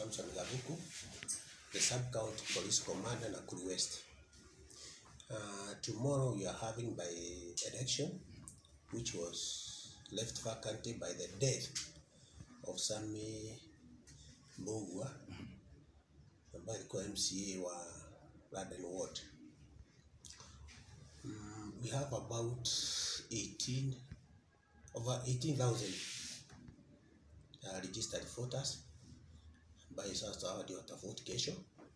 Samson Gabuku, the Sub-County Police Commander Nakuru West. Uh, tomorrow we are having by election, which was left vacant by the death of Sami Mbugua ambaye alikuwa MCA wa Garden Ward. Mm, we have about 18 over 18,000 uh, registered voters ambaye sasa hao ndio watavote kesho,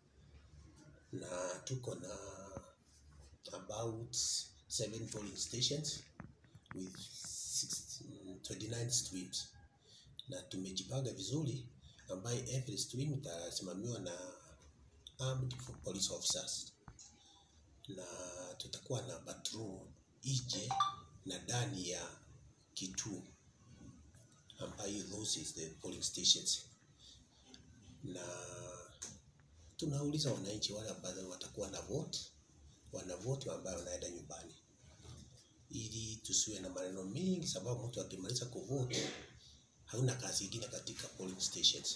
na tuko na about seven polling stations with 16 29 streams, na tumejipanga vizuri, ambaye every stream itasimamiwa na armed police officers, na tutakuwa na patrol nje na ndani ya kituo ambayo those is the polling stations, na tunauliza wananchi wale ambao watakuwa na vote wana vote ambayo wanaenda nyumbani, ili tusiwe na maneno mingi, sababu mtu akimaliza kuvote hauna kazi ingine katika polling stations.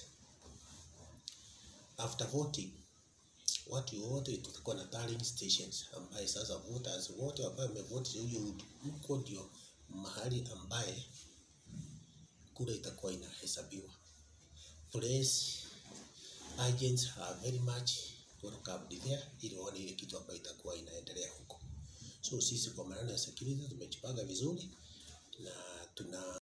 After voting watu wote tutakuwa na tallying stations ambaye sasa voters wote ambao wamevote huyo huko ndio mahali ambaye kura itakuwa inahesabiwa. Police agents are very much welcome there ili waone ile kitu ambayo itakuwa inaendelea huko. So sisi kwa maana ya security tumejipanga vizuri na tuna